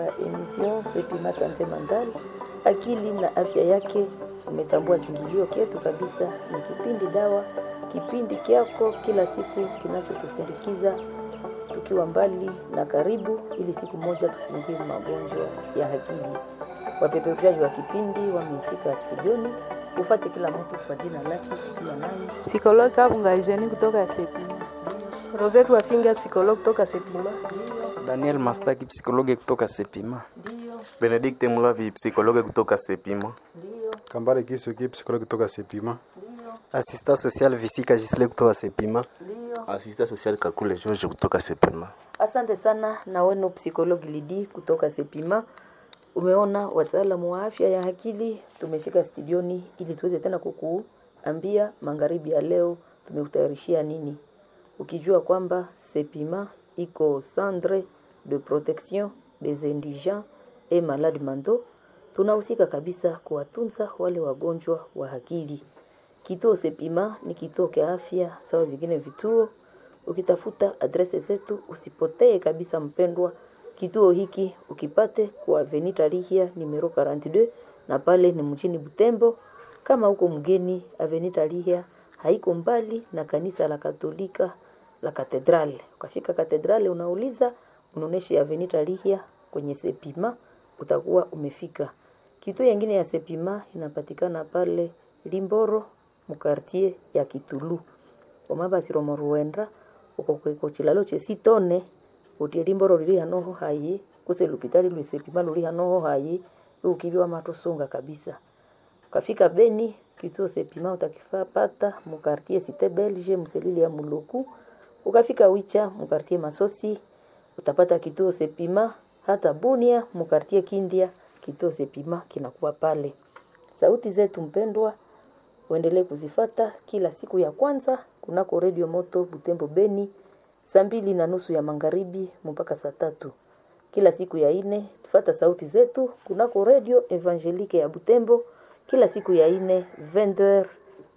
emission Sepima Sante Mandal, akili na afya yake. Umetambua kiingilio kyetu kabisa, ni kipindi dawa, kipindi kyako kila siku kinachotusindikiza tukiwa mbali na karibu, ili siku moja tusingie magonjwa ya akili. Wapeperushaji wa kipindi wamefika studioni, ufate kila mtu kwa jina lake, pia nani Psikologi Kabunga Jeni kutoka Sepima. Rosette Wasinga, psychologue kutoka Sepima. Daniel Mastaki, psikologi kutoka Sepima. Benedikte Mulavi, psikologe kutoka Sepima. Kambale Kisuki, psikologi kutoka Sepima. Assistant social Visika Gisle kutoka Sepima. Asista social Kakule George kutoka Sepima. Asante sana na wenu psikologi Lidi kutoka Sepima. Umeona wataalamu wa afya ya akili tumefika studioni ili tuweze tena kukuambia magharibi ya leo tumekutayarishia nini, ukijua kwamba Sepima iko centre de protection des indigents et malades mentaux. Tunahusika kabisa kuwatunza wale wagonjwa wa akili. Kituo Sepima ni kituo cha afya sawa vingine vituo. Ukitafuta adrese zetu usipotee kabisa, mpendwa. Kituo hiki ukipate kwa Avenue Tarihia numero 42 na pale ni mjini Butembo. Kama uko mgeni, Avenue Tarihia haiko mbali na kanisa la Katolika la Katedrale. Ukafika Katedrale unauliza unaonesha Avenue Tarihia kwenye Sepima, utakuwa umefika. Kituo yengine ya Sepima inapatikana pale Limboro mukartie ya Kitulu omabasiro moruenda uko kweko chilalo chesitone utie Limboro lili hanoho hayi kuse lupitali lwe Sepima luli hanoho hayi ukibiwa matusunga kabisa ukafika Beni kituo Sepima utakifapata mukartie Cité Belge mselili ya Muluku ukafika Wicha mukartie Masosi utapata kituo Sepima hata Bunia mukartie Kindia kituo Sepima kinakuwa pale sauti zetu mpendwa uendelee kuzifata kila siku ya kwanza kunako redio moto Butembo Beni saa mbili na nusu ya magharibi mpaka saa tatu kila siku ya ine tufata sauti zetu kunako redio Evangelique ya Butembo kila siku ya ine 20h30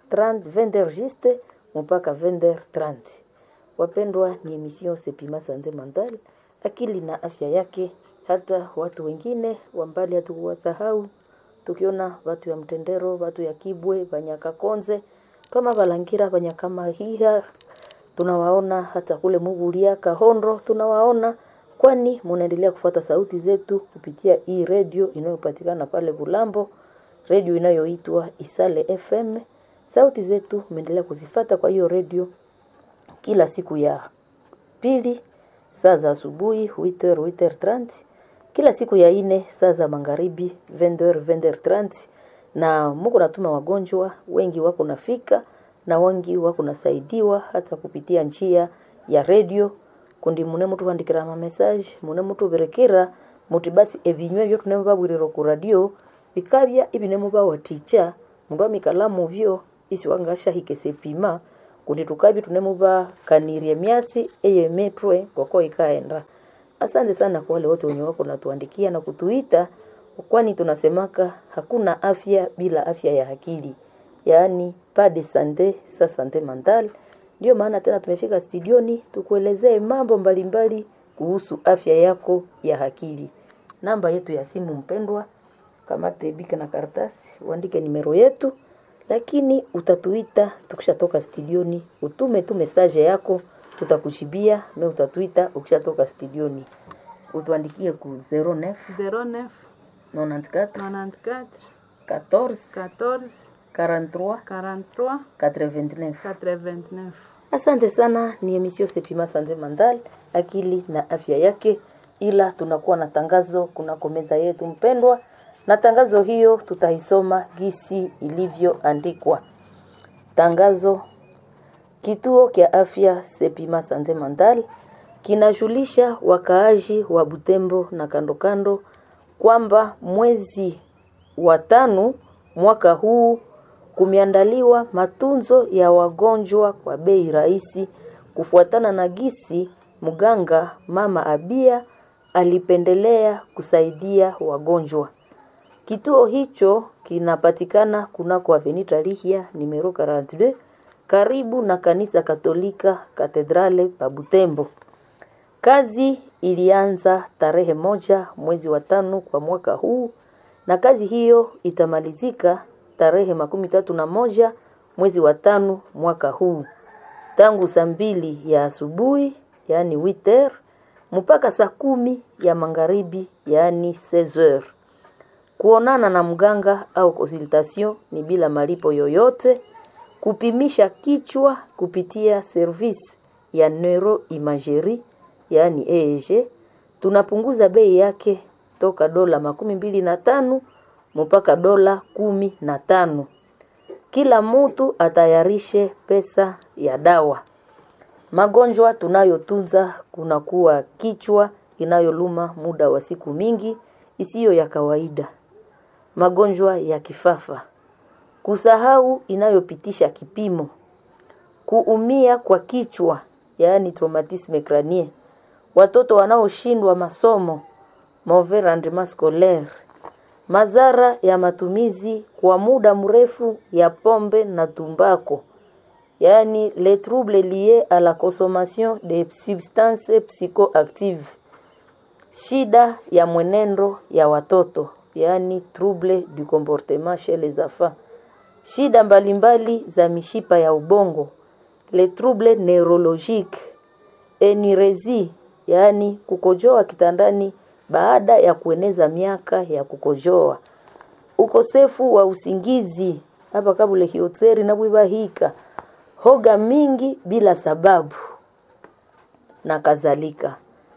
20h juste mpaka 20h30 wapendwa ni emission Sepima Sanze Mandal akili na afya yake hata watu wengine wa mbali hatukuwasahau tukiona watu ya mtendero watu ya kibwe banyakakonze kama balangira banyakamahiha tunawaona hata kule mugulia kahondo tunawaona kwani munaendelea kufuata sauti zetu kupitia hii redio inayopatikana pale Bulambo redio inayoitwa Isale FM sauti zetu mnaendelea kuzifata kwa hiyo redio kila siku ya pili saa za asubuhi 8h 8h30 kila siku ya ine saa za magharibi 20h 20h30 na muko natuma wagonjwa wengi wako nafika na wengi wako nasaidiwa hata kupitia njia ya redio kundi mune mutu vandikira ma message mune mutu berekera muti basi ebinywe byo tunemo babwiriro ku radio bikabya ibinemo bawaticha mundu amikalamu byo isi wangasha hikesepima kundi tukabi tunemo bakanirie myasi eye metwe koko ikaenda Asante sana kwa wale wote wenye wako natuandikia na kutuita, kwani tunasemaka hakuna afya bila afya ya akili, yaani pas de sante sa sante mentale. Ndio maana tena tumefika studioni tukuelezee mambo mbalimbali kuhusu afya yako ya akili. Namba yetu ya simu mpendwa, kamate bika na karatasi, uandike nimero yetu, lakini utatuita tukishatoka studioni, utume tu message yako tutakushibia me utatuita ukishatoka studioni utuandikie ku 09 09 94 94 14 14 43 43 89 89. asante sana ni emission sepima sante mandal akili na afya yake ila tunakuwa na tangazo kunako meza yetu mpendwa na tangazo hiyo tutaisoma gisi ilivyoandikwa tangazo Kituo kya afya Sepima Sante Mandal kinajulisha wakaaji wa Butembo na kando kando kwamba mwezi wa tano mwaka huu kumeandaliwa matunzo ya wagonjwa kwa bei rahisi kufuatana na gisi mganga Mama Abia alipendelea kusaidia wagonjwa. Kituo hicho kinapatikana kunako Avenue Tarihia numero 42 karibu na kanisa Katolika Katedrale pa Butembo. Kazi ilianza tarehe moja mwezi wa tano kwa mwaka huu na kazi hiyo itamalizika tarehe makumi tatu na moja mwezi wa tano mwaka huu tangu saa mbili ya asubuhi yaani witer mpaka saa kumi ya magharibi yaani 16 kuonana na mganga au consultation ni bila malipo yoyote kupimisha kichwa kupitia service ya neuroimagerie yaani EEG tunapunguza bei yake toka dola makumi mbili na tano mpaka dola kumi na tano kila mtu atayarishe pesa ya dawa magonjwa tunayotunza kunakuwa kichwa inayoluma muda wa siku mingi isiyo ya kawaida magonjwa ya kifafa kusahau inayopitisha kipimo kuumia kwa kichwa yaani traumatisme crânien watoto wanaoshindwa masomo mauvais rendement scolaire madhara ya matumizi kwa muda mrefu ya pombe na tumbako yaani les troubles liés à la consommation de substances psychoactives shida ya mwenendo ya watoto yaani trouble du comportement chez les enfants shida mbalimbali za mishipa ya ubongo les troubles neurologiques enirezi yaani kukojoa kitandani baada ya kueneza miaka ya kukojoa ukosefu wa usingizi hapa kabule hiotseri na bwibahika hoga mingi bila sababu na kadhalika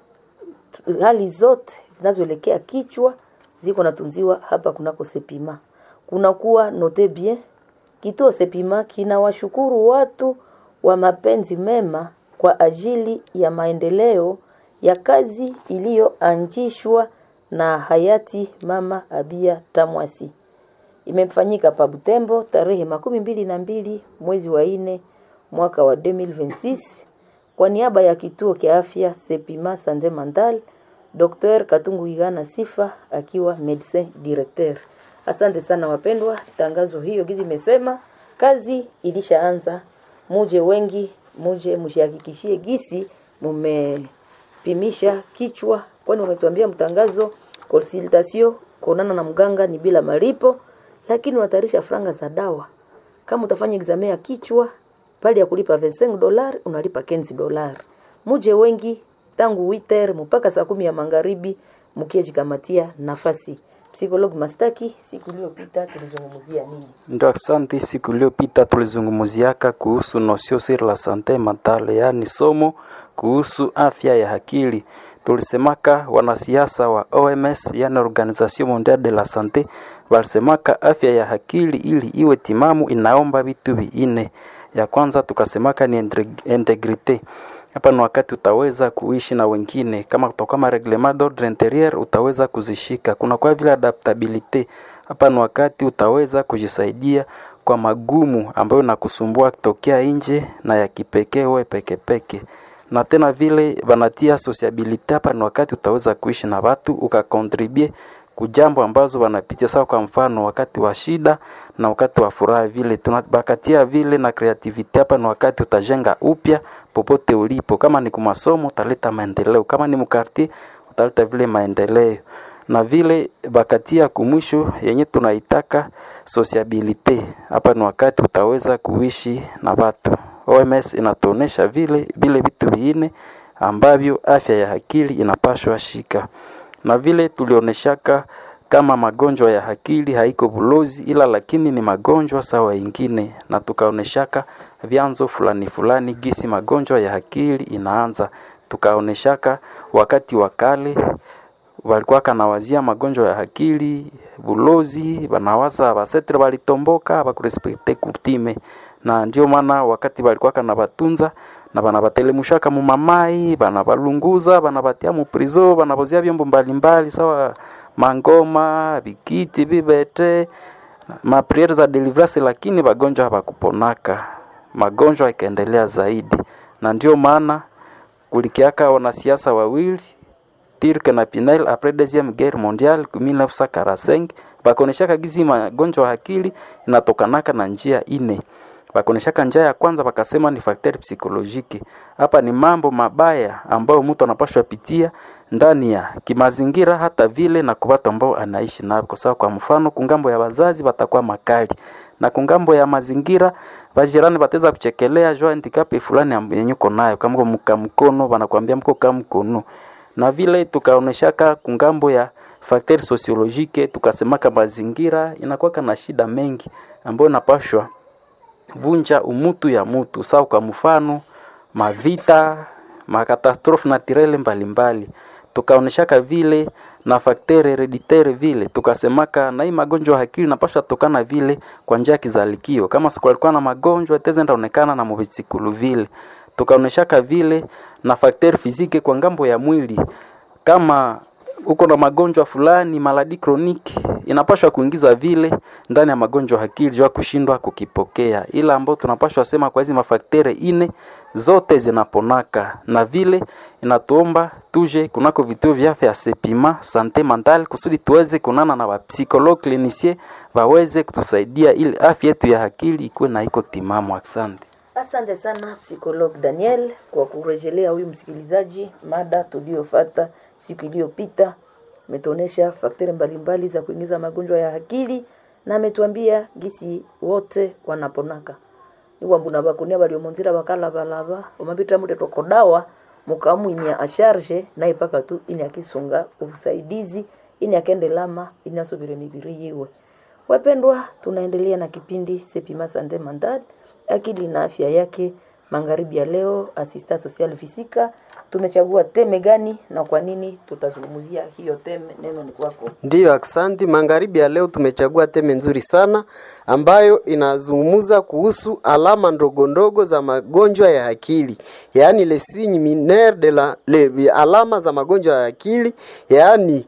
hali zote zinazoelekea kichwa ziko natunziwa hapa kunako sepima kunakuwa note bien kituo sepima kinawashukuru watu wa mapenzi mema kwa ajili ya maendeleo ya kazi iliyoanzishwa na hayati mama Abia Tamwasi. Imefanyika pa Butembo tarehe makumi mbili na mbili mwezi wa nne mwaka wa 2026 kwa niaba ya kituo kia afya Sepima Sande Mandal, Dr. Katungu Igana Sifa akiwa medecin directeur. Asante sana wapendwa, tangazo hiyo gizi imesema kazi ilishaanza, muje wengi, muje mshihakikishie gisi mumepimisha kichwa, kwani wametuambia mtangazo consultation kuonana na mganga ni bila malipo, lakini unatarisha franga za dawa. Kama utafanya examen ya kichwa pale ya kulipa 25 dolar unalipa 15 dolar. Muje wengi tangu witer mpaka saa kumi ya magharibi mkiejikamatia nafasi. Psikolog Mastaki, siku iliyopita tulizungumzia nini? Ndio, asante. Siku iliyopita tulizungumziaka kuhusu nosio sur la sante mentale, yaani somo kuhusu afya ya akili. Tulisemaka wanasiasa wa OMS, yani Organisation Mondiale de la Sante, walisemaka afya ya akili ili iwe timamu inaomba vitu vinne. Ya kwanza tukasemaka ni integri- integrite hapa ni wakati utaweza kuishi na wengine, kama kutoka kama reglement d'ordre interieur utaweza kuzishika. Kuna kwa vile adaptabilite, hapa ni wakati utaweza kujisaidia kwa magumu ambayo nakusumbua kutokea nje na ya kipekee wewe peke peke. Na tena vile wanatia sociabilite, hapa ni wakati utaweza kuishi na watu ukakontribue kujambo ambazo wanapitia sawa, kwa mfano wakati wa shida na wakati wa furaha, vile tunabakatia vile na creativity. Hapa ni wakati utajenga upya popote ulipo, kama ni kumasomo utaleta maendeleo, kama ni mkartie utaleta vile maendeleo na vile bakatia kumwisho yenye tunaitaka sociabilite. Hapa ni wakati utaweza kuishi na watu. OMS inatuonesha vile vile vitu viine ambavyo afya ya akili inapashwa shika na vile tulioneshaka kama magonjwa ya akili haiko bulozi, ila lakini ni magonjwa sawa ingine, na tukaoneshaka vyanzo fulani fulani gisi magonjwa ya akili inaanza. Tukaoneshaka wakati wa kale walikuwa kanawazia magonjwa ya akili bulozi, banawaza basetre balitomboka bakurespekte kutime, na ndio maana wakati walikuwa kana batunza na banabatelemshaka mu mamai banabalunguza banabatia mu prizo banabozia vyombo mbalimbali sawa mangoma bikiti bibete mapriere za deliverance, lakini bagonjwa habakuponaka, magonjwa ikaendelea zaidi, na ndio maana kulikiaka wanasiasa wawili Turk na Pinel après deuxième guerre mondiale 1945 bakoneshaka gizi magonjwa ya akili inatokanaka na njia ine bakoneshaka njia ya kwanza bakasema ni facteur psychologique. Hapa ni mambo mabaya ambayo mtu anapashwa pitia ndani ya kimazingira, hata vile na kwa watu ambao anaishi nao. Kwa sababu kwa mfano kungambo ya wazazi batakuwa makali na kungambo ya mazingira bajirani bateza kuchekelea jua handicap fulani amb- yenye uko nayo, kama uko mka mkono banakwambia mko kama mkono, na vile tukaoneshaka kungambo ya facteur sociologique, tukasemaka mazingira inakuwa na shida mengi ambayo inapashwa vunja umutu ya mutu sawa kwa mfano mavita makatastrofe naturele mbalimbali tukaoneshaka vile na facteur hereditaire vile tukasemaka na hii magonjwa ya akili napasha tokana vile kwa njia ya kizalikio kama siku alikuwa na magonjwa teze ndaonekana na muvisikulu vile tukaoneshaka vile na facteur physique kwa ngambo ya mwili kama uko na magonjwa fulani maladi kroniki inapashwa kuingiza vile ndani ya magonjwa ya akili jua kushindwa kukipokea, ila ambao tunapashwa sema kwa hizi mafaktere ine zote zinaponaka, na vile inatuomba tuje kunako vituo vya afya ya sepima sante mental kusudi tuweze kunana na wapsikologue clinicien waweze kutusaidia ili afya yetu ya akili ikuwe na iko timamu. Asante. Asante sana psikolog Daniel kwa kurejelea huyu msikilizaji mada tuliyofata siku iliyopita. Ametuonesha fakteri mbalimbali za kuingiza magonjwa ya akili na ametuambia gisi wote wanaponaka niwambuna bakunia baliomonzira bakalabalaba omabitra mute tokodawa mukamwimya asharge naye paka tu ini akisunga usaidizi ini akende lama ini asubire mibiri yiwe wapendwa tunaendelea na kipindi sepima sante mandad akili na afya yake magharibi ya leo asista social fisika tumechagua teme gani na kwa nini tutazungumzia hiyo teme neno ni kwako Ndiyo, aksanti. Magharibi ya leo tumechagua teme nzuri sana ambayo inazungumza kuhusu alama ndogo ndogo za magonjwa ya akili, yaani les signes mineurs de la le, alama za magonjwa ya akili, yaani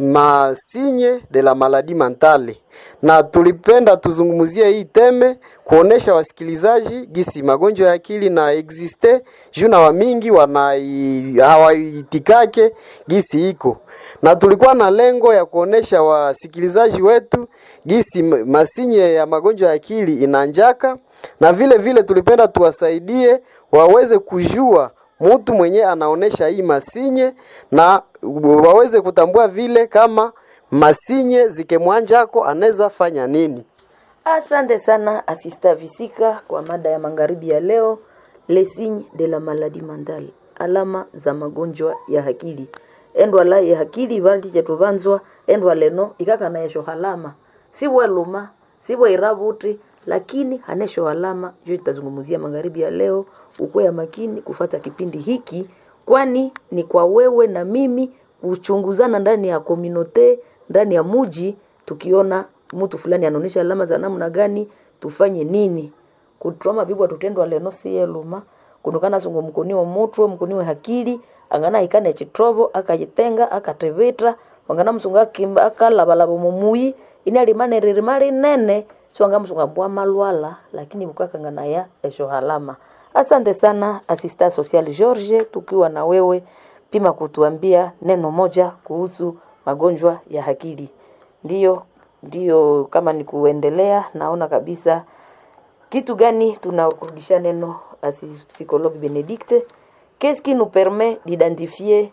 masinye de la maladie mentale, na tulipenda tuzungumzie hii teme kuonesha wasikilizaji gisi magonjwa ya akili na existe juu na wamingi wanai hawaitikake gisi iko, na tulikuwa na lengo ya kuonesha wasikilizaji wetu gisi m- masinye ya magonjwa ya akili inanjaka, na vile vile tulipenda tuwasaidie waweze kujua mtu mwenye anaonesha hii masinye na waweze kutambua vile kama masinye zikemwanjako anaweza fanya nini. Asante sana asista Visika kwa mada ya magharibi ya leo, les signes de la maladie mentale, alama za magonjwa ya akili. Endwa la ya akili balti chetubanzwa endwa leno ikaka na yesho halama sibwe luma sibwe irabuti lakini hanesho alama jo itazungumzia magharibi ya leo. Ukuwe ya makini kufata kipindi hiki, kwani ni kwa wewe na mimi kuchunguzana ndani ya kominote ndani ya muji tukiona mtu fulani anaonyesha alama za namna gani tufanye nini kutroma bibwa tutendwa leno siye luma kunukana sungu mkuniwa mutwe mkuniwe hakili angana ikane chitrobo akajitenga akatevetra wangana msunga akimba akalabalaba mumuyi ini alimane ririmali nene siwanga msunga mbwa malwala lakini bukakangana ya esho halama asante sana asista social George tukiwa na wewe pima kutuambia neno moja kuhusu magonjwa ya akili ndiyo ndiyo kama ni kuendelea naona kabisa kitu gani tunakurudisha neno asi psychologue Benedicte qu'est-ce qui nous permet d'identifier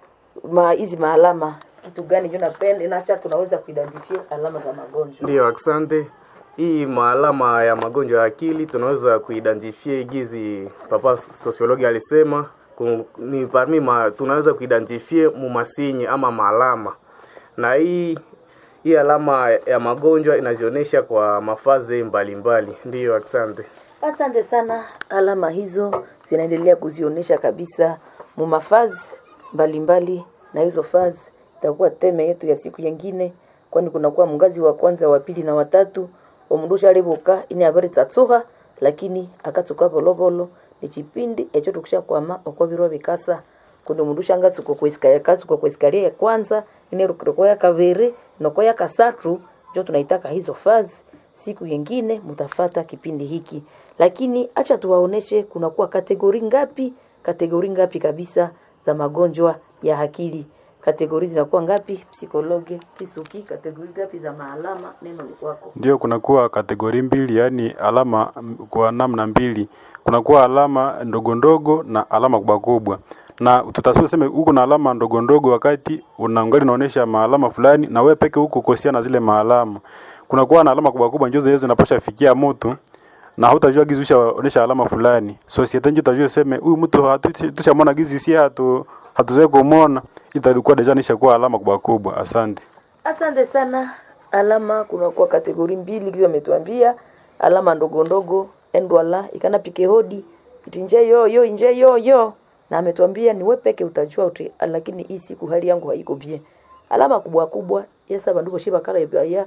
ma hizi maalama kitu gani juu napenda inacha tunaweza kuidentify alama za magonjwa Ndiyo, asante. Hii maalama ya magonjwa ya akili tunaweza kuidentify gizi papa sosiologi alisema ku- ni parmi ma, tunaweza kuidentify mumasinye ama maalama, na hii hii alama ya magonjwa inajionyesha kwa mafaze mbalimbali. Ndiyo, asante. Asante sana. Alama hizo zinaendelea kuzionyesha kabisa mumafazi mbalimbali, na hizo fazi itakuwa teme yetu ya siku nyingine, kwani kunakuwa mngazi wa kwanza, wa pili na watatu omundusha alibuka ini habari tsatsuha lakini akatsuka bolobolo ni chipindi echo tukisha kwama okwabirwa bikasa kundi mundu shangatsuka kwesikaya katsuka kwesikali ya kwanza ine rukiroko ya kabiri noko ya kasatu njo tunaitaka hizo fazi siku yengine mutafata kipindi hiki lakini acha tuwaoneshe kunakuwa kategori ngapi kategori ngapi kabisa za magonjwa ya akili kategori zinakuwa ngapi psikologe kisuki kategori ngapi za maalama neno ni kwako Ndio kunakuwa kategori mbili, yaani alama mm, kwa namna mbili. Kunakuwa alama ndogo ndogo na alama kubwa kubwa, na tutasema sema huko na alama ndogo ndogo wakati unaangalia unaonesha maalama fulani, na wewe peke huko kosia na zile maalama. Kunakuwa na alama kubwa kubwa, ndio zile zinapasha fikia mtu na hutajua gizi ushaonesha alama fulani. Societe ndio utajua sema huyu mtu hatu- tushamwona gizi si hatu hatuzoe kumwona, itakuwa deja nishakuwa alama kubwa kubwa. Asante. asante sana alama kunakuwa kategori mbili kizo ametuambia alama ndogo ndogo endwala ikana pike hodi iti nje yo yo nje yo yo na ametuambia ni wewe peke utajua uti lakini hii siku hali yangu haiko bien alama kubwa kubwa yesa bandu boshiba kala ya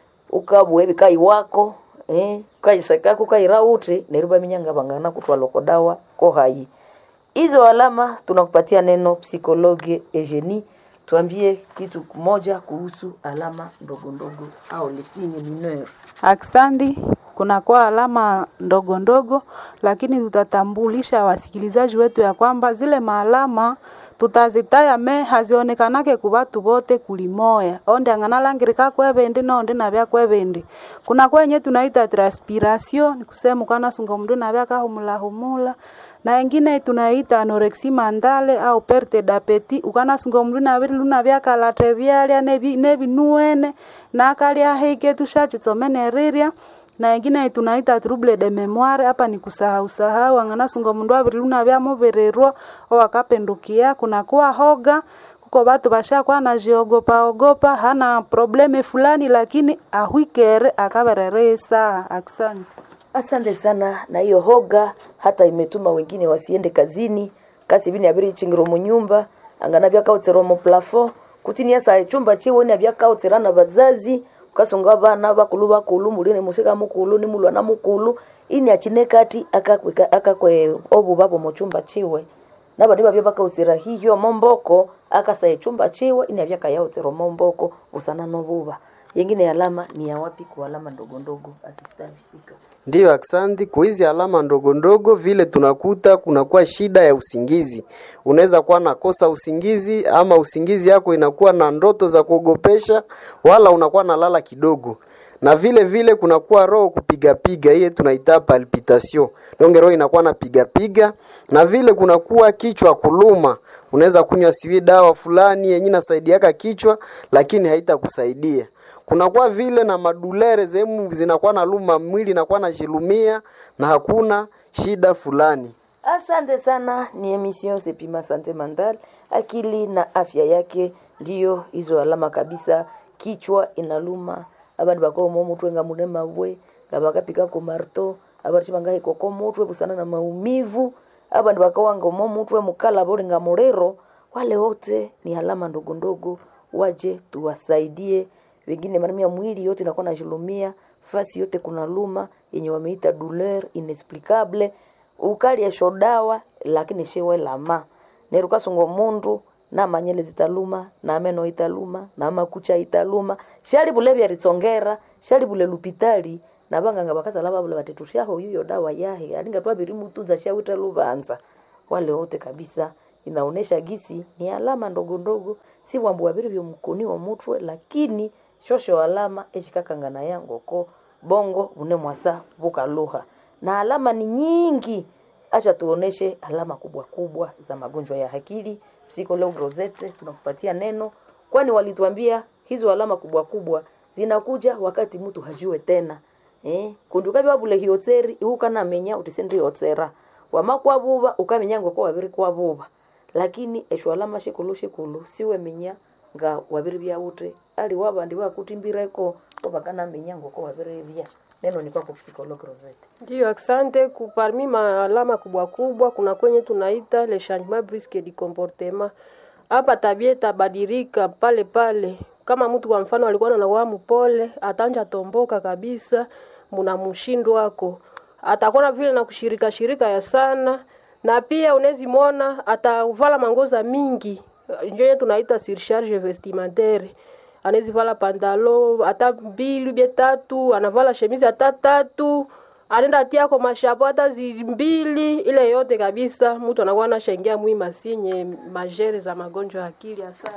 ukabwe bikai wako eh kaisakako kairauti neruba minyanga bangana kutwaloko dawa ko hai hizo alama tunakupatia neno psikologe Eugenie tuambie kitu kimoja kuhusu alama ndogo ndogo au les signes mineurs Aksandi, kunakuwa alama ndogo ndogo, lakini tutatambulisha wasikilizaji wetu ya kwamba zile maalama tutazitaya me hazionekanake ku batu bote kulimoya onde ang'ana langirika kwebende nonde nabya kwebende kuna kwenye tunaita transpiration ni kusema ukana sunga mndu nabya kahumula humula na ingine tunaita anorexia mandale au perte d'appétit ukana sunga mndu nabiri luna byakalate byalya nebi nebinuene nakalya hike tushachitsomene rirya na ingine tunaita trouble de memoire hapa ni kusahau sahau angana sunga mundu abiri luna byamubererwa owakapendukia kunakuwa hoga kuko batu bashakuwa najiogopa ogopa hana probleme fulani lakini ahwikere akaberere saa asante asante sana na hiyo hoga hata imetuma wengine wasiende kazini kasi bini abiri chingiro munyumba angana byakautsero mu plafond kutinia sa chumba chiwe ni byakautsera na bazazi ukasunga bana bakulu bakulu mulini musika mukulu ni mulwana mukulu ini achine kati akakweka akakwe obu babo mu chumba chiwe nabandi babya bakautsira hihyo momboko akasaye chumba chiwe ini abyakayautsero momboko usana nobuba yengine alama ni ya wapi kwa alama ndogo ndogo assistant fisika Ndiyo, aksanti. Kwa hizi alama ndogo ndogo vile tunakuta kunakuwa shida ya usingizi. Unaweza kuwa nakosa usingizi ama usingizi yako inakuwa na ndoto za kuogopesha, wala unakuwa nalala kidogo na vile vile kunakuwa roho kupigapiga, hiye tunaita palpitation. Donge roho inakuwa napigapiga, na vile kunakuwa kichwa kuluma. Unaweza kunywa siwi dawa fulani yenye inasaidiaka kichwa, lakini haitakusaidia kunakuwa vile na madulere sehemu zinakuwa na luma mwili inakuwa na jilumia na hakuna shida fulani Asante sana, ni emission Sepima Sante Mental, akili na afya yake ndiyo hizo alama kabisa. Kichwa inaluma, abandi bakomo mutwe nga mulema bwe ngabakapika ko marto abandi bangahe koko mutwe busana na maumivu abandi bakawanga mo mutwe mukala boli nga mulero. Wale wote ni alama ndogo ndogo, waje tuwasaidie. Wengine manamia mwili yote inakuwa najilumia, fasi yote kuna luma yenye wameita douleur inexplicable ukalya shodawa lakini shiwe lama neruka sungo mundu na manyele zitaluma na meno italuma na makucha italuma shali bule byaritsongera shali bule lupitali na banganga bakazala babule batetushaho yuyo dawa yahe alinga twabiri mutunza shawita lubanza wale wote kabisa inaonesha gisi ni alama ndogo ndogo si wambu wabiri byomukoni wa mutwe lakini shosho alama eshikakangana yangoko bongo bune mwasa bukaluha na alama ni nyingi acha tuoneshe alama kubwa kubwa za magonjwa ya akili psychologue Rosette tunakupatia neno kwani walituambia hizo alama kubwa kubwa zinakuja wakati mtu hajue tena eh kundukabi wabule hiotseri iukana menya utisendri yotsera wamakwa buba ukamenya ngo kwa wabiri kwa buba lakini esho alama shikulu shikulu siwe menya nga wabiri bya ute ali wabandi bakutimbireko obakana menya ngo kwa wabiri bya neno ni kwako psychologue Rosette Ndio, asante. Ku- Parmi maalama kubwa kubwa kuna kwenye tunaita le changement brusque du comportement. Hapa tabia itabadilika pale pale. Kama mtu kwa mfano alikuwa anakuwa mpole, atanja tomboka kabisa, muna mshindo wako atakuwa na vile na kushirika shirika ya sana, na pia unawezi mwona atavala mangoza mingi, ndio tunaita surcharge vestimentaire anawezi vala pantalo hata mbili bie tatu, anavala shemizi hata tatu, anaenda tia kwa mashapo hata zimbili, ile yote kabisa, mtu anakuwa anashangia mwi masinye majere za magonjwa ya akili. Asante.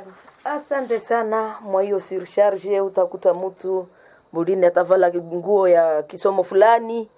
Asante sana mwa hiyo surcharge. Utakuta mtu mulini atavala nguo ya kisomo fulani,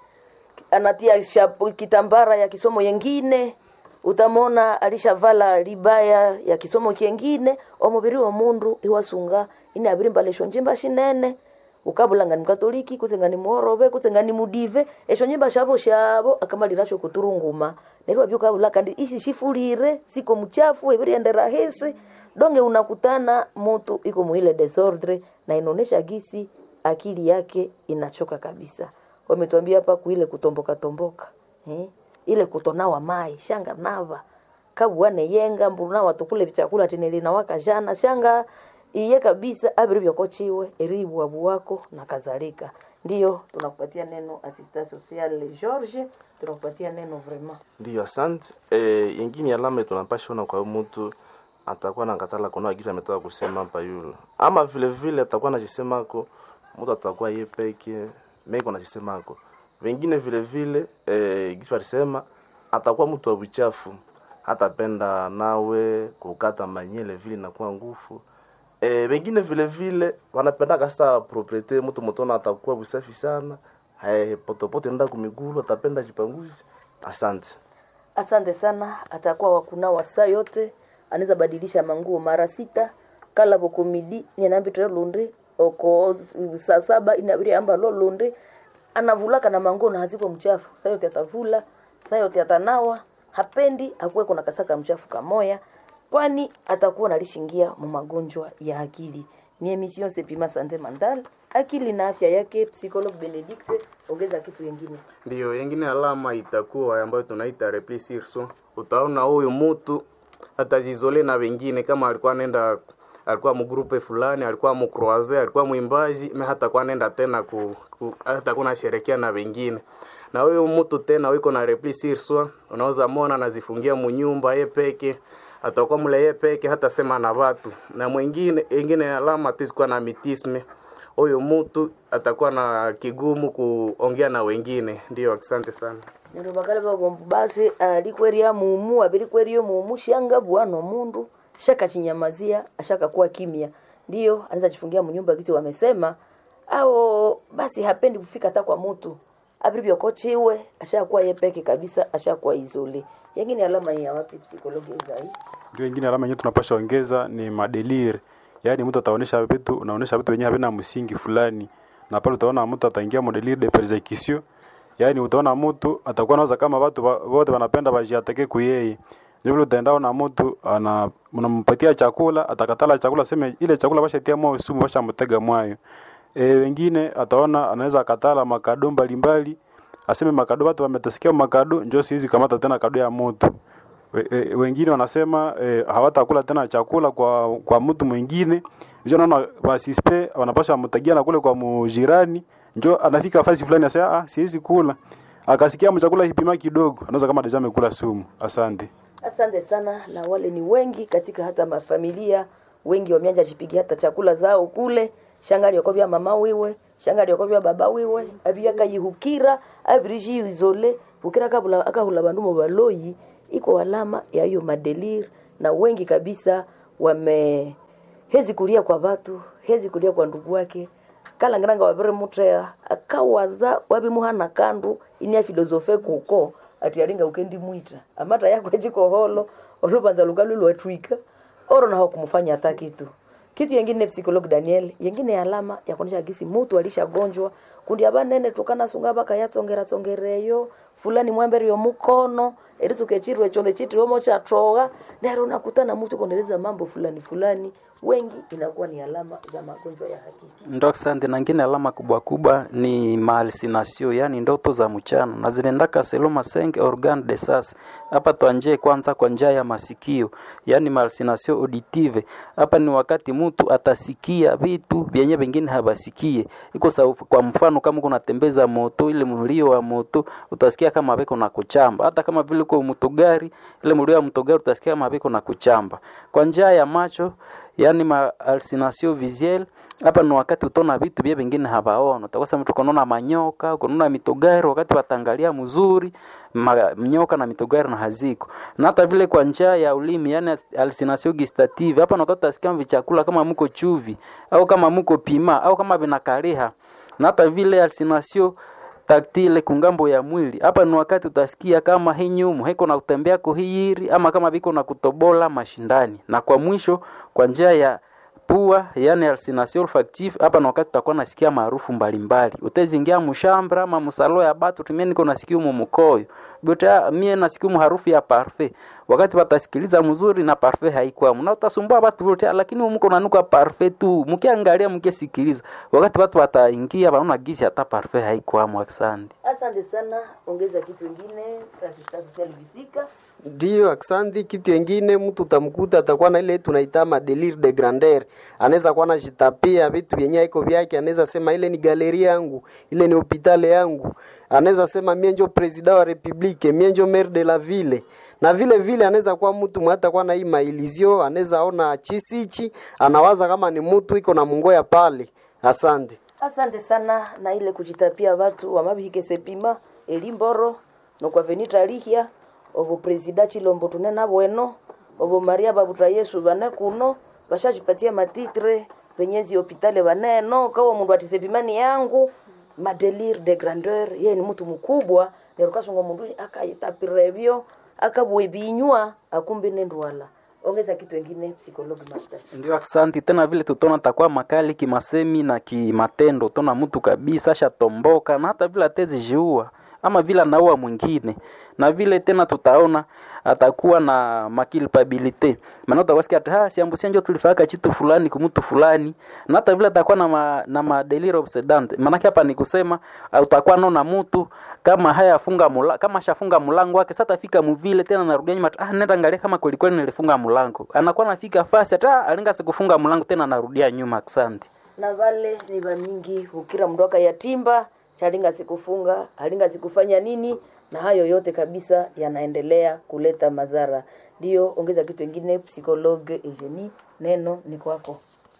anatia shapo, kitambara ya kisomo yengine, utamona alishavala libaya ya kisomo kingine. Omubiri wa mundu iwasunga ine abiri mbalesho njimba shinene ukabulanga ni mkatoliki kuzenga ni mworobe kuzenga ni mudive esho nyimba shabo shabo akamalirasho kuturunguma nerwa byo kabula kandi isi shifulire siko mchafu ebiri endera hesi donge unakutana mtu iko muile desordre na inaonesha gisi akili yake inachoka kabisa wametuambia hapa kuile kutomboka tomboka eh? ile kutonawa mai shanga nava kabuane yenga mbuna watukule chakula tinelina waka jana shanga iye kabisa abiri vyokochiwe eribwabu wako na kadhalika ndiyo tunakupatia neno assistant social George tunakupatia neno vraiment Ndiyo, asante. E, yengine alama tunapasha ona kwa huyu mtu atakuwa na katala kuna kitu ametoka kusema hapa yule, ama vile vile atakuwa anajisemako mtu atakuwa yeye peke meko anajisemako wengine vile vile e, gisi alisema atakuwa mtu wa uchafu, hatapenda nawe kukata manyele vile inakuwa ngufu e, wengine vile vile wanapendaka sasa propriete mtu mtona atakuwa usafi sana hai potopoto nenda kumigulu atapenda jipanguzi. Asante. asante sana atakuwa wakunawa saa yote anaweza badilisha manguo mara sita kala bokomidi nianambitire lundi oko saa saba inabiri amba lo lundi anavulaka na manguo na haziko mchafu saa yote atavula saa yote atanawa hapendi akuwe kuna kasaka mchafu kamoya kwani atakuwa nalishingia mu magonjwa ya akili ni emission sepima sante mental akili na afya yake psychologue benedicte ongeza kitu yengine Ndiyo, yengine alama itakuwa ambayo tunaita repli sur soi. Utaona huyu mtu atajizole na wengine, kama alikuwa nenda alikuwa mgrupe fulani, alikuwa mkroaze, alikuwa mwimbaji, me hatakuwa nenda tena ku, ku hatakuwa nasherekea na wengine na huyu mtu tena wiko na repli sur soi, unaweza mona anazifungia munyumba ye peke atakuwa mule ye peke hata sema na watu na mwingine ingine alama tizikuwa na mitisme huyu mtu atakuwa na kigumu kuongea na wengine. Ndio, asante sana. nero bakale bagomba basi alikweria mumu abirikwerio mumu shanga bwana mundu shaka chinyamazia ashaka kuwa kimya ndio anaweza jifungia mnyumba kitu wamesema au basi hapendi kufika hata kwa mtu abiribyokochiwe ashakuwa yepeke kabisa ashakuwa izole yengine alama ni ya wapi psikologi zai ndio ingine alama yenyewe tunapasha ongeza ni madelir yaani mtu ataonesha vitu unaonesha vitu wenyewe havina msingi fulani na pale utaona mtu ataingia modelir de persecution yaani utaona mtu atakuwa nawaza kama watu wa- wote wanapenda wajiatake kuyeye ndio vile utaendao na mtu ana unampatia chakula atakatala chakula seme ile chakula bashatia moyo sumu bashamtega mwayo e, wengine ataona anaweza akatala makado mbalimbali aseme makado watu wametasikia makado njoo siwezi kamata tena kado ya mtu We- e, wengine wanasema e, hawatakula tena chakula kwa kwa mtu mwingine njo naona wasispe wanapasha mtagia na kule kwa mujirani njo anafika fasi fulani asema ah siwezi kula akasikia mchakula hipima kidogo anaweza kama deja amekula sumu asante asante sana na wale ni wengi katika hata mafamilia wengi wameanja jipigia hata chakula zao kule shanga lyokobya mama wiwe shanga lyokobya baba wiwe abiya kayihukira abiriji izole bukira kabula akahula bandu mu baloyi iko alama ya hiyo madelir na wengi kabisa wame hezi kulia kwa batu hezi kulia kwa ndugu wake kalangiranga wabere mutrea akawaza wabimuhana kandu inia filosofe kuko ati alinga ukendi mwita amata yako ejiko holo olubanza lugalu lwatwika oro naho kumufanya hata kitu kitu yengine psikolog daniel yengine alama ya kuonyesha gisi mutu alishagonjwa kundi abanene tukana sunga baka yatsongera tsongereyo fulani mwamberio mukono eri tukechirwe chonde chitiri omo chatroga nero nakutana mutu kondeleza mambo fulani fulani wengi inakuwa ni alama za magonjwa ya hakiki ndo asante na ngine alama kubwa kubwa ni malsinasio yani ndoto za mchana na zinaendaka seloma senge organ de sas hapa twanje kwanza kwa njia ya masikio yani malsinasio auditive hapa ni wakati mtu atasikia vitu vyenye vingine habasikie iko sa kwa mfano kama kunatembeza moto ile mlio wa moto utasikia kama viko na kuchamba hata kama vile kwa mtogari ile mlio wa mtogari utasikia kama viko na kuchamba kwa njia ya macho yani ma hallucination visuelle hapa ni wakati utaona vitu vye vingine hawaona utakosa mtu ukonaona manyoka ukonaona mitogari wakati watangalia mzuri ma, nyoka na mitogari na haziko na hata vile kwa njia ya ulimi yani hallucination gustative hapa ni wakati utasikia vichakula kama mko chuvi au kama mko pima au kama vinakaliha na hata vile hallucination taktile kungambo ya mwili hapa ni wakati utasikia kama hii nyumu hiko na kutembea kuhiyiri ama kama viko na kutobola mashindani na kwa mwisho kwa njia ya pua yani hallucination olfactive hapa na wakati utakuwa nasikia maarufu mbalimbali utezingia mushambra ama musalo ya batu tumie niko nasikia mu mukoyo bota mie nasikia mu harufu ya parfait wakati watasikiliza mzuri na parfait haikuwa na utasumbua watu wote lakini mko nanuka parfait tu mkiangalia mkisikiliza wakati watu wataingia wanaona gisi hata parfait haikuwa asante asante sana ongeza kitu ingine asista social visika Ndiyo, aksanti. Kitu yengine mtu utamkuta atakuwa na ile tunaita madelir de grandeur, anaweza kuwa anajitapia vitu vyenye iko vyake, anaweza sema ile ni galeri yangu, ile ni hopitale yangu, anaweza sema mie njo president wa republique, mie njo maire de la ville na vile vile anaweza kuwa mtu mwata kwa na hii mailizio, anaweza ona chisichi, anawaza kama ni mtu iko na mungoya pale. Asante. asante sana na ile kujitapia watu wamabihike sepima elimboro nokwa venita lihia obo presida chilombo tunena bweno obo maria babuta yesu bane kuno bashajipatia matitre penyezi hopitale baneno kawa mundu atisepimani yangu madelir de grandeur yeye ni mtu mkubwa nerukasonga mundu akayitapirevyo akabwebinywa akumbi nendwala ongeza kitu engine psychologue master ndio asante tena vile tutaona takuwa makali kimasemi na kimatendo utaona mtu kabisa ashatomboka na hata vile atezi jiua ama vile anaua mwingine na vile tena tutaona atakuwa na makilpabilite maana utakwasikia ati ha siambusia njo tulifaka chitu fulani kumutu fulani na hata vile atakuwa na ma, na madelir obsedant maanake hapa ni kusema uh, utakuwa naona mtu kama haya funga mula, kama shafunga mlango wake sasa tafika mvile tena narudia nyuma ah nenda angalia kama kweli kweli nilifunga mlango anakuwa nafika fasi hata alinga sikufunga mlango tena narudia nyuma asante na vale ni vamingi ukira mndu akayatimba chalinga sikufunga alinga sikufanya nini na hayo yote kabisa yanaendelea kuleta madhara ndio ongeza kitu ingine psychologue Eugenie neno ni kwako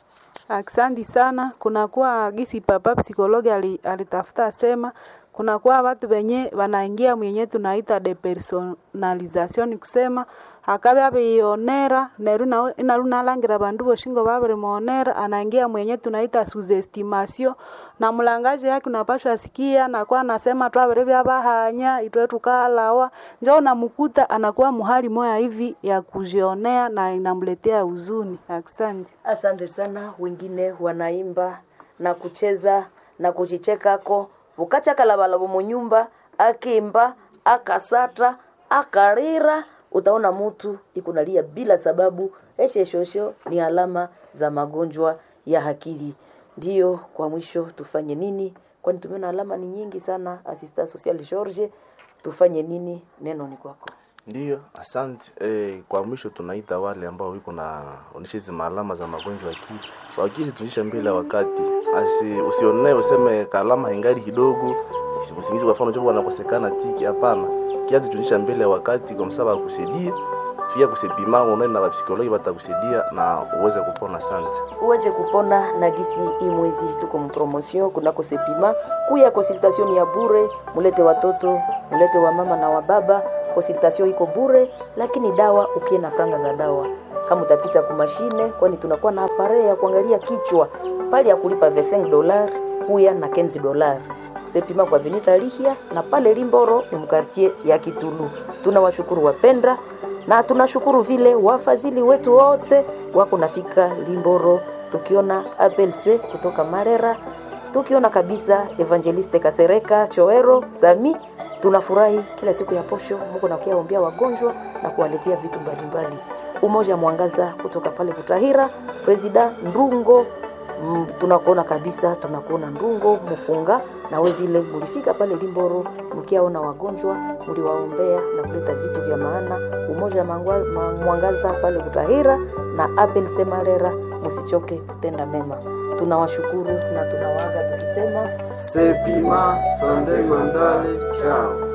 Aksanti sana. Kunakuwa gisi papa psikologi ali- alitafuta sema kunakuwa watu wenye wanaingia mwenye tunaita depersonalization, ni kusema akabe abeionera neru na- inaru nalangira bandu boshingo babirimwonera anaingia mwenye tunaita suzestimation na mlangaji yake unapashwa sikia nakuwa anasema twabere byabahanya itwe tukalawa njo unamukuta anakuwa muhali moya hivi ya kujionea na inamletea huzuni. Asante. asante sana wengine wanaimba na kucheza na kuchichekako ukachakalabala munyumba akimba akasata akarira utaona mutu ikunalia bila sababu esheshosho ni alama za magonjwa ya akili ndiyo kwa mwisho tufanye nini kwani tumeona alama ni nyingi sana asista social george tufanye nini neno ni kwako Ndiyo, asante. E, kwa mwisho tunaita wale ambao wiko na onyesha hizi maalama za magonjwa ya akili, wakisi tunisha mbele ya wakati, asi usionee useme kalama ingali kidogo, si- usingizi kwa mfano jobo wanakosekana tiki, hapana, kiasi tunisha mbele ya wakati, kwa msaba akusaidie fia kusepima, unaenda na psikologi watakusaidia na uweze kupona. Asante. uweze kupona na gisi hii mwezi tuko mpromotion kunako sepima kuya consultation ya bure mulete watoto mulete wamama na wababa consultation iko bure lakini dawa ukie na franga za dawa kama utapita kumashine kwani tunakuwa na apare ya kuangalia kichwa pale ya kulipa 25 dolar kuya na 15 dolar sepima kwa venita lihia na pale limboro ni mkartie ya kitulu tunawashukuru wapendra na tunashukuru vile wafadhili wetu wote wako nafika Limboro, tukiona APLC kutoka Marera, tukiona kabisa Evangeliste Kasereka Choero Sami. Tunafurahi kila siku ya posho, Mungu nakiaombea wagonjwa na kuwaletea vitu mbalimbali. Umoja Mwangaza kutoka pale Butahira, Presida Ndungo mm, tunakuona kabisa, tunakuona Ndungo Mufunga, na we vile mulifika pale Limboro mkiaona wagonjwa, mliwaombea na kuleta vitu vya maana. Umoja Mangwa- Ma- Mwangaza pale Butahira na Apel Semalera, musichoke kutenda mema. Tunawashukuru na tunawaaga tukisema Sepima Sande Mandale, chao.